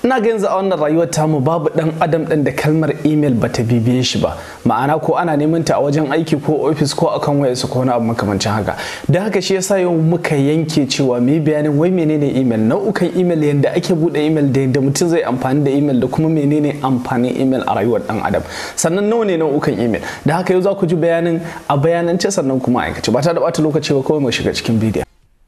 ina ga yanzu a wannan rayuwar tamu babu dan adam din da kalmar email bata bibiye shi ba ma'ana ko ana neman ta a wajen aiki ko ofis ko akan wayarsu ko wani abu makamancin haka don haka shi yasa yau muka yanke cewa mu bayanin wai menene email nau'ukan email yadda ake bude email da yadda mutum zai amfani da email da kuma menene amfanin email a rayuwar dan adam sannan nawa ne nau'ukan email da haka yau za ku ji bayanin a bayanance sannan kuma aikace ba ta da bata lokaci ba kawai mu shiga cikin bidiyon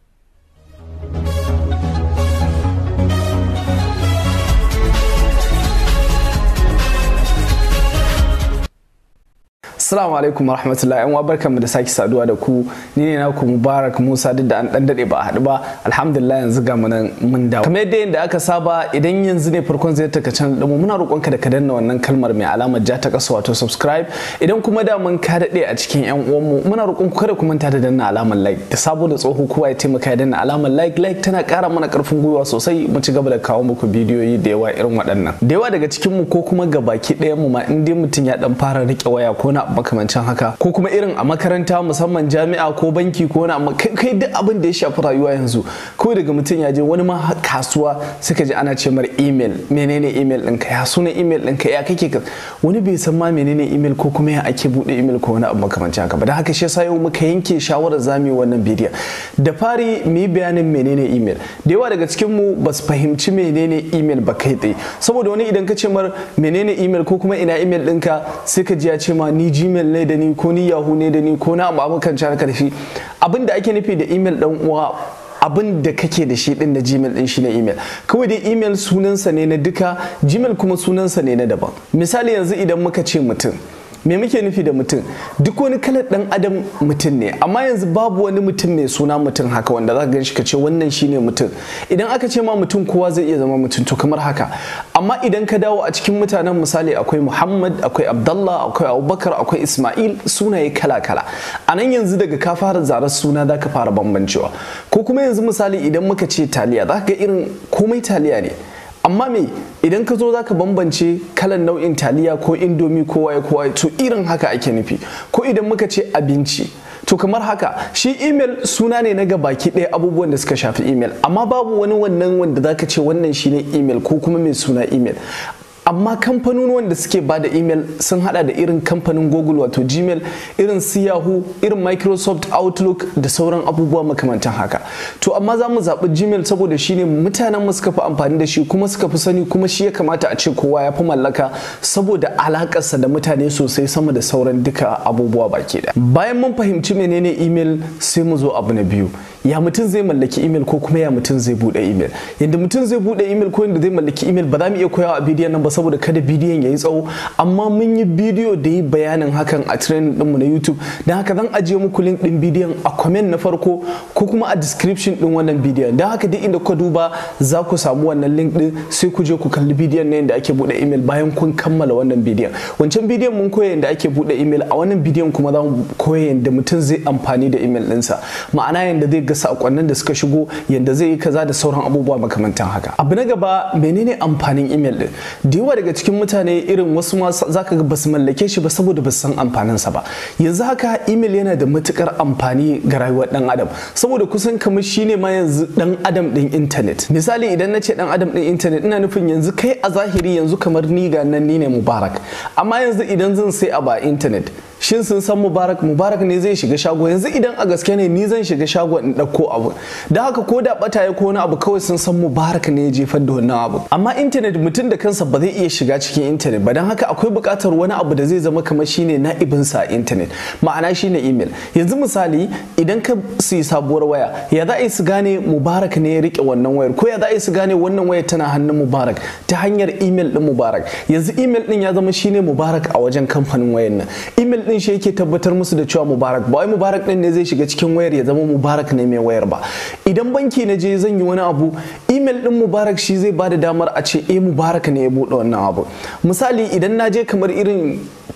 Assalamu alaikum warahmatullahi yan uwa barkanmu da sake saduwa da ku ni ne naku Mubarak Musa duk da an dan dade ba a haɗu ba alhamdulillah yanzu ga mu nan mun dawo kamar yadda yanda aka saba idan yanzu ne farkon zai taka channel din mu muna roƙonka da ka danna wannan kalmar mai alamar ja ta kasa wato subscribe idan kuma da mun ka dade a cikin yan uwan mu muna roƙon ku kada ku manta da danna alamar like da sabo da tsoho kowa ya taimaka ya danna alamar like like tana ƙara mana ƙarfin gwiwa sosai mu ci gaba da kawo muku bidiyoyi da yawa irin waɗannan da yawa daga cikin mu ko kuma gabaki ɗayan mu ma in dai mutum ya dan fara rike waya ko na makamancin haka ko kuma irin a makaranta musamman jami'a ko banki ko wani kai duk abin da ya shafi rayuwa yanzu ko daga mutum ya je wani ma kasuwa suka ji ana ce mar email menene email ɗinka ya suna email ɗinka ya kake ka wani bai san ma menene email ko kuma ya ake buɗe email ko wani abu makamancin haka ba da haka shi yasa yau muka yanke shawarar zamu yi wannan bidiyon da fari mu yi bayanin menene email da yawa daga cikin mu ba su fahimci menene email ba kai tsaye saboda wani idan ka ce mar menene email ko kuma ina email ɗinka sai ka ji ya ce ma ni gmail ne da ni ko ni yahoo ne da ni ko na abu kan ci karfi abin da ake nufi da email dan uwa abin da kake da shi din na gmail din shi na email kawai dai email sunansa ne na duka gmail kuma sunansa ne na daban misali yanzu idan muka ce mutum me muke nufi da mutum duk wani kalar dan adam mutum ne amma yanzu babu wani mutum mai suna mutum haka wanda za ka gan shi ka ce wannan shine mutum idan aka ce ma mutum kowa zai iya zama mutum to kamar haka amma idan ka dawo a cikin mutanen misali akwai muhammad akwai abdallah akwai abubakar akwai ismail sunaye kala kala a nan yanzu daga ka fara zarar suna za ka fara bambancewa ko kuma yanzu misali idan muka ce taliya za ka ga irin komai taliya ne amma me idan ka zo zaka bambance kalan nau'in taliya ko indomi ko waye ko waye to irin haka ake nufi ko idan muka ce abinci to kamar haka shi email suna ne na baki ɗaya abubuwan da suka shafi email amma babu wani wannan wanda zaka ce wannan shine email ko kuma mai suna email amma kamfanonuwan da suke bada email sun hada da irin kamfanin google wato gmail irin su yahoo irin microsoft outlook da sauran abubuwa makamantan haka to amma za mu zaɓi gmail saboda shine mutanen mu suka fi amfani da shi kuma suka fi sani kuma shi ya kamata a ce kowa ya fi mallaka saboda alakarsa da mutane sosai sama da sauran duka abubuwa baki ɗaya bayan mun fahimci menene email sai mu zo abu na biyu ya mutum zai mallaki email ko kuma ya mutum zai bude email yadda mutum zai bude email ko yadda zai mallaki email ba za mu iya koyawa a bidiyon nan ba saboda kada bidiyon ya yi tsawo amma mun yi bidiyo da yi bayanin hakan a training dinmu na youtube don haka zan ajiye muku link din bidiyon a comment na farko ko kuma a description din wannan bidiyon don haka duk inda kuka duba za ku samu wannan link din sai ku je ku kalli bidiyon na yadda ake bude email bayan kun kammala wannan bidiyon wancan bidiyon mun koya yadda ake bude email a wannan bidiyon kuma za mu koya yadda mutum zai amfani da email ɗinsa ma'ana yadda zai ga sakonnin da suka shigo yadda zai yi kaza da sauran abubuwa makamantan haka abu na gaba menene amfanin email din da yawa daga cikin mutane irin wasu ma zaka ga basu mallake shi ba saboda basu san amfanin sa ba yanzu haka email yana da matukar amfani ga rayuwar dan adam saboda kusan kamar shine ma yanzu dan adam din internet misali idan na ce dan adam din internet ina nufin yanzu kai a zahiri yanzu kamar ni ga nan ni ne mubarak amma yanzu idan zan sai a ba internet shin sun san mubarak mubarak ne zai shiga shago yanzu idan a gaske ne ni zan shiga shago in ɗauko abu da haka ko da bata ya ko wani abu kawai sun san mubarak ne ya jefar da wannan abu amma intanet mutum da kansa ba zai iya shiga cikin intanet ba don haka akwai buƙatar wani abu da zai zama kamar shine na'ibinsa a intanet ma'ana shine email yanzu misali idan ka siyi sabuwar waya ya za a yi su gane mubarak ne ya rike wannan wayar ko ya za a yi su gane wannan wayar tana hannun mubarak ta hanyar email din mubarak yanzu email din ya zama shine mubarak a wajen kamfanin wayar nan email din shi yake tabbatar musu da cewa mubarak ba wai mubarak din ne zai shiga cikin wayar ya zama mubarak ne mai wayar ba idan banki na je zan yi wani abu email din mubarak shi zai bada damar a ce eh mubarak ne ya bude wannan abu misali idan na je kamar irin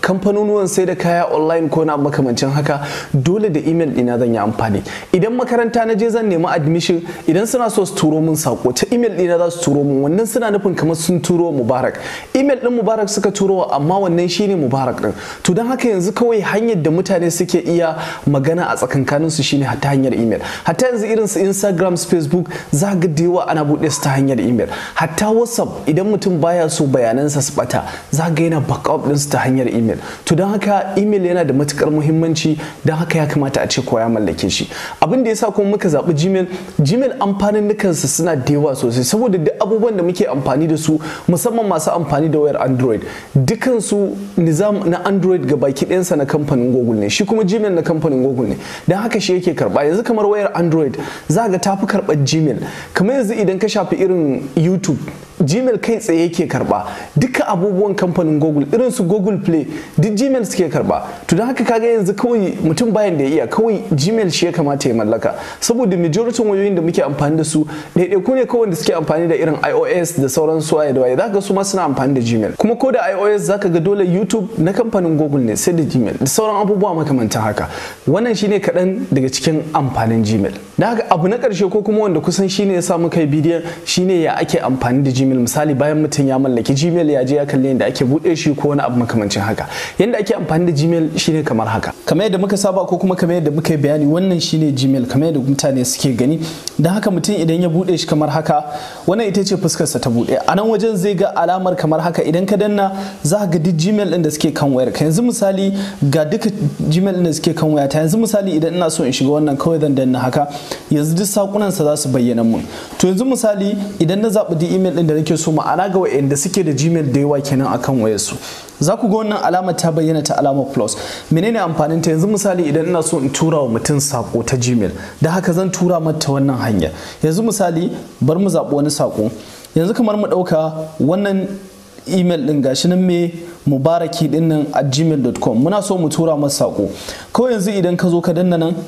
kamfanonuwan sai da kaya online ko na makamancin haka dole da email ɗina zan yi amfani idan makaranta na je zan nemi admission idan suna so su turo min sako ta email ɗina za su turo min wannan suna nufin kamar sun turo mubarak email ɗin mubarak suka turo amma wannan shine mubarak ɗin to don haka yanzu kawai hanyar da mutane suke iya magana a tsakankanin su shine ta hanyar email hatta yanzu irin su instagram su facebook za ga da yawa ana buɗe su ta hanyar email hatta whatsapp idan mutum baya so bayanansa su bata za ga yana backup din su ta hanyar email to don haka email yana da matukar muhimmanci don haka ya kamata a ce kowa ya mallake shi abin da yasa kuma muka zaɓi gmail gmail amfanin nukansa suna da yawa sosai saboda duk abubuwan da muke amfani da su musamman masu amfani da wayar android dukansu nizam na android ga baki ɗayansa na kamfanin google ne shi kuma gmail na kamfanin google ne don haka shi yake karba yanzu kamar wayar android za ga tafi karɓar gmail kamar yanzu idan ka shafi irin youtube gmail kai tsaye yake karba duka abubuwan kamfanin google irin su google play duk gmail suke karba to don haka kaga yanzu kawai mutum bayan da ya iya kawai gmail shi ya kamata ya mallaka saboda majority wayoyin da muke amfani da su ɗaiɗaiku ne kawai da suke amfani da irin ios da sauran su waye da waye zaka su ma suna amfani da gmail kuma ko da ios zaka ga dole youtube na kamfanin google ne sai da gmail da sauran abubuwa makamantan haka wannan shine kaɗan daga cikin amfanin gmail da haka abu na ƙarshe ko kuma wanda kusan shine ya sa muka yi bidiyon shine ya ake amfani da gmail misali bayan mutum ya mallaki gmail ya je ya kalli yadda ake buɗe shi ko wani abu makamancin haka yadda ake amfani da gmail shine kamar haka kamar yadda muka saba ko kuma kamar yadda muka yi bayani wannan shine gmail kamar yadda mutane suke gani don haka mutum idan ya buɗe shi kamar haka wannan ita ce fuskarsa ta buɗe a nan wajen zai ga alamar kamar haka idan ka danna za ga duk gmail ɗin da suke kan wayar ka yanzu misali ga duka gmail ɗin da suke kan wayata yanzu misali idan ina so in shiga wannan kawai zan danna haka yanzu duk sakunansa za su bayyana mun to yanzu misali idan na zaɓi duk email ɗin da nake so ma'ana ga wa'anda suke da gmail da yawa kenan akan wayarsu za ku ga wannan alamar ta bayyana ta alamar plus menene amfanin ta yanzu misali idan ina so in tura wa mutum sako ta gmail da haka zan tura mata wannan hanya yanzu misali bar mu zaɓi wani sako yanzu kamar mu ɗauka wannan email din gashi nan me mubaraki din nan a gmail.com muna so mu tura masa sako kawai yanzu idan ka zo ka danna nan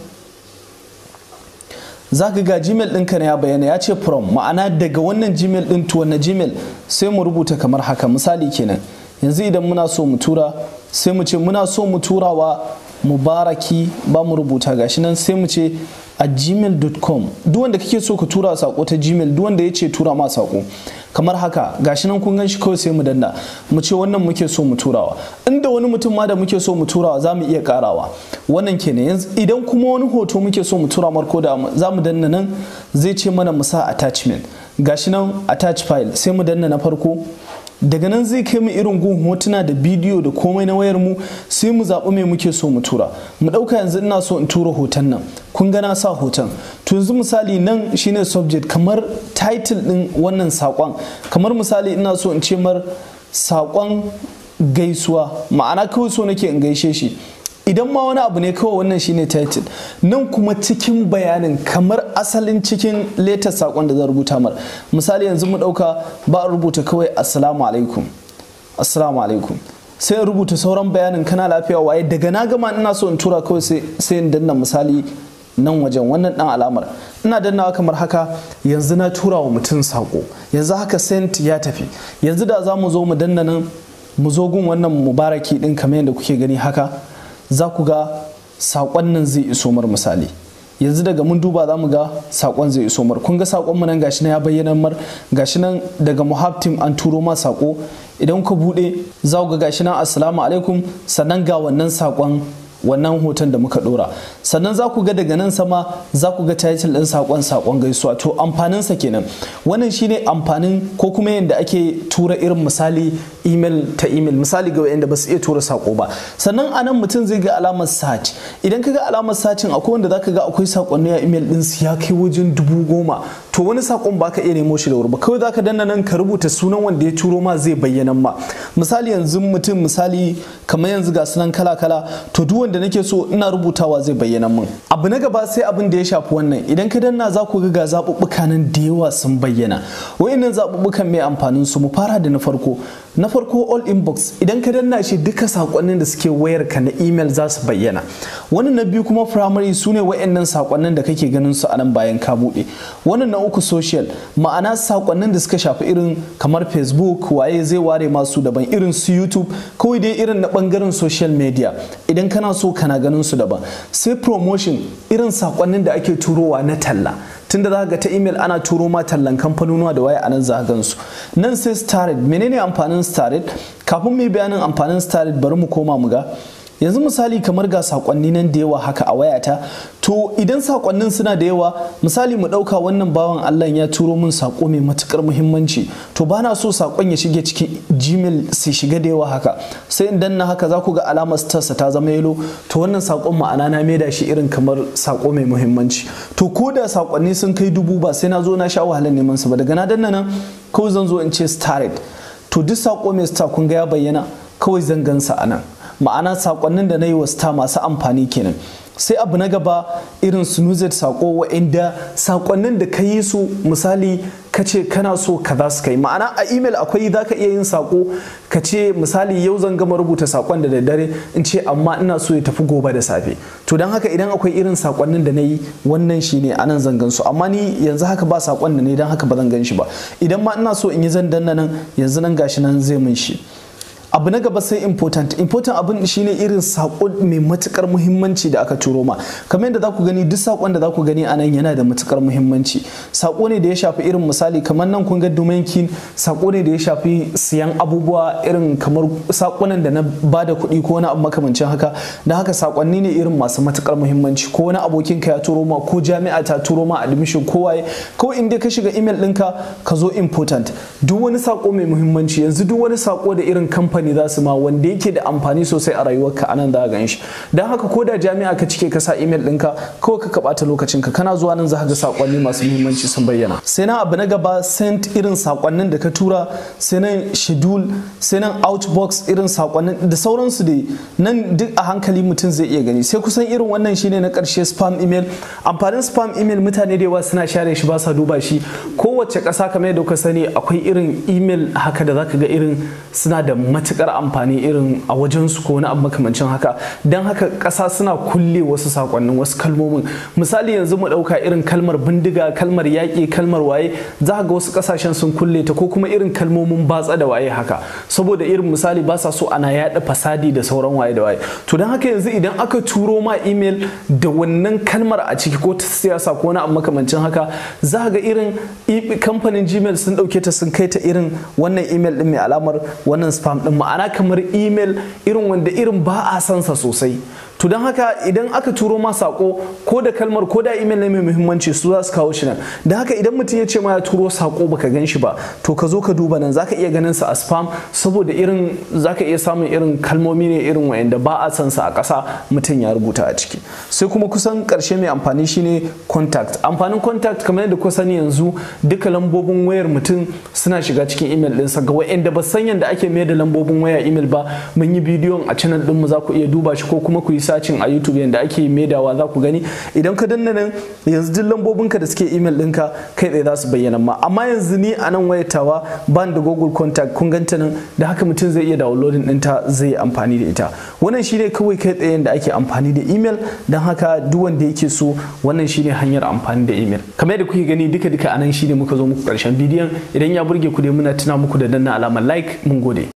za ka ga gmail ɗinka na ya bayyana ya ce from ma'ana daga wannan gmail ɗin to wannan gmail sai mu rubuta kamar haka misali kenan yanzu idan muna so mu tura sai mu ce muna so mu tura wa mubaraki ba mu rubuta gashi nan sai mu ce a gmail.com duk wanda kake so ka tura sako ta gmail duk wanda ya ce tura ma sako kamar haka gashi nan kun ganshi kawai sai mu danna mu ce wannan muke so mu turawa inda wani mutum ma da muke so mu turawa za mu iya karawa wannan kenan yanzu idan kuma wani hoto muke so mu tura marko da za mu danna nan zai ce mana mu sa attachment gashi nan attach file sai mu danna na farko daga nan zai kai mu irin gun hotuna da bidiyo da komai na wayar mu sai mu zaɓi me muke so mu tura mu ɗauka yanzu ina so in tura hoton nan kun ga na sa hoton to yanzu misali nan shine subject kamar title ɗin wannan saƙon kamar misali ina so in ce mar saƙon gaisuwa ma'ana kawai so nake in gaishe shi idan ma wani abu ne kawai wannan shine title nan kuma cikin bayanin kamar asalin cikin letar sakon da zan rubuta mar misali yanzu mu dauka ba rubuta kawai assalamu alaikum assalamu alaikum sai in rubuta sauran bayanin kana lafiya waye daga na gama ina so in tura kawai sai in danna misali nan wajen wannan dan alamar ina dannawa kamar haka yanzu na tura wa mutum sako yanzu haka sent ya tafi yanzu da za mu zo mu danna nan mu zo gun wannan mubaraki din kamar yadda kuke gani haka za ku ga saƙon nan zai iso mar misali yanzu daga mun duba za mu ga saƙon zai iso mar kun ga saƙon mu nan gashi nan ya bayyana mar gashi nan daga muhabtim an turo ma saƙo idan ka buɗe za ku ga gashi nan assalamu alaikum sannan ga wannan saƙon wannan hoton da muka dora sannan za ku ga daga nan sama za ku ga title ɗin saƙon saƙon gaisuwa to amfaninsa kenan wannan shine amfanin ko kuma yadda ake tura irin misali email ta email misali ga wanda ba su iya tura saƙo ba sannan a nan mutum zai ga alamar search idan ka ga alamar searching akwai wanda zaka ga akwai saƙonni a email ɗin su ya kai wajen dubu goma to wani saƙon ba ka iya nemo shi da wuri ba kawai zaka danna nan ka rubuta sunan wanda ya turo ma zai bayyana ma misali yanzu mutum misali kamar yanzu ga sunan kala kala to duk wanda nake so ina rubutawa zai bayyana min abu na gaba sai abin da ya shafi wannan idan ka danna za ku ga zaɓuɓɓuka nan da yawa sun bayyana wayannan zaɓuɓɓukan mai amfanin su mu fara da na farko na farko all inbox idan ka danna shi duka sakonnin da suke wayar ka na email za su bayyana wannan na biyu kuma primary su ne wayannan sakonnin da kake ganin su a nan bayan ka buɗe wannan na uku social ma'ana sakonnin da suka shafi irin kamar facebook waye zai ware masu daban daban irin su youtube kawai dai irin na bangaren social media idan kana so kana ganin su daban sai promotion irin sakonnin da ake turowa na talla tunda za ga ta email ana turo ma tallan kamfanonuwa da waya anan za gan su nan sai starred menene amfanin starred kafin mu yi bayanin amfanin starred bari mu koma mu ga yanzu misali kamar ga sakonni nan da yawa haka a wayata to idan sakonnin suna da yawa misali mu ɗauka wannan bawan Allah ya turo min sako mai matukar muhimmanci to ba na so sakon ya shige cikin gmail su shiga da yawa haka sai in danna haka za ku ga alamar starsa ta zama yelo to wannan sakon ma'ana na maida shi irin kamar sako mai muhimmanci to ko da sakonni sun kai dubu ba sai na zo na sha wahalar neman su ba daga na danna nan kawai zan zo in ce starred to duk sako mai star kun ga ya bayyana kawai zan gansa a nan ma'ana sakonnin da na yi wa star masu amfani kenan sai abu na gaba irin snoozed sako wa'inda sakonnin da ka yi su misali ka ce kana so kaza su kai ma'ana a email akwai za ka iya yin sako ka ce misali yau zan gama rubuta sakon da daddare in ce amma ina so ya tafi gobe da safe to don haka idan akwai irin sakonnin da na yi wannan shi ne anan zan gan su amma ni yanzu haka ba sakon da ne don haka ba zan gan shi ba idan ma ina so in yi zan danna nan yanzu nan gashi nan zai mun shi abu na gaba sai important important abin shine irin sako mai matukar muhimmanci da aka turo ma kamar yadda za ku gani duk sakon da za ku gani a nan yana da matukar muhimmanci sako ne da ya shafi irin misali kamar nan kun ga domain key sako ne da ya shafi siyan abubuwa irin kamar sakonan da na bada kuɗi ko wani abu makamancin haka da haka sakonni ne irin masu matukar muhimmanci ko wani abokin ka ya turo ma ko jami'a ta turo ma admission ko waye ko in dai ka shiga email ɗinka ka zo important duk wani sako mai muhimmanci yanzu duk wani sako da irin kamfani kamfani za su ma wanda yake da amfani sosai a rayuwarka a nan za gan shi don haka ko da jami'a ka cike ka sa email ɗinka kawai ka kaɓata lokacin ka kana zuwa nan za ka ga sakonni masu muhimmanci sun bayyana sai nan abu na gaba sent irin sakonnin da ka tura sai nan schedule sai nan outbox irin sakonnin da sauransu dai nan duk a hankali mutum zai iya gani sai kusan irin wannan shine na ƙarshe spam email amfanin spam email mutane da yawa suna share shi ba sa duba shi kowace ƙasa kamar yadda kuka sani akwai irin email haka da zaka ga irin suna da matukar amfani irin a wajensu ko wani abu makamancin haka don haka ƙasa suna kulle wasu sakonnin wasu kalmomin misali yanzu mu ɗauka irin kalmar bindiga kalmar yaƙi kalmar waye za ga wasu ƙasashen sun kulle ta ko kuma irin kalmomin batsa da waye haka saboda irin misali ba sa so ana yaɗa fasadi da sauran waye da waye to don haka yanzu idan aka turo ma email da wannan kalmar a ciki ko ta siyasa ko wani abu makamancin haka za ga irin kamfanin gmail sun ɗauke ta sun kai ta irin wannan email ɗin mai alamar wannan spam ɗin ma'ana kamar email irin wanda irin ba a sansa sosai to don haka idan aka turo ma sako ko da kalmar ko da email ne mai muhimmanci su za su kawo shi nan da haka idan mutum ya ce ma ya turo sako baka gan shi ba to ka zo ka duba nan zaka iya ganin sa a spam saboda irin zaka iya samun irin kalmomi ne irin wayanda ba a san sa a ƙasa mutum ya rubuta a ciki sai kuma kusan ƙarshe mai amfani shine contact amfanin contact kamar yadda kuka sani yanzu duka lambobin wayar mutum suna shiga cikin email ɗinsa ga wayanda ba san yadda ake mai da lambobin waya email ba mun yi bidiyon a channel ɗinmu za ku iya duba shi ko kuma ku yi sacin a YouTube yadda ake maidawa za ku gani idan ka danna nan yanzu duk lambobinka da suke email ɗinka kai tsaye za su bayyana ma amma yanzu ni a nan wayatawa ban da Google Contact kun ganta nan da haka mutum zai iya downloading ɗinta zai amfani da ita wannan shine kawai kai tsaye da ake amfani da email don haka duk wanda yake so wannan shine hanyar amfani da email kamar yadda kuke gani duka duka anan shine muka zo muku karshen bidiyon idan ya burge ku dai muna tuna muku da danna alamar like mun gode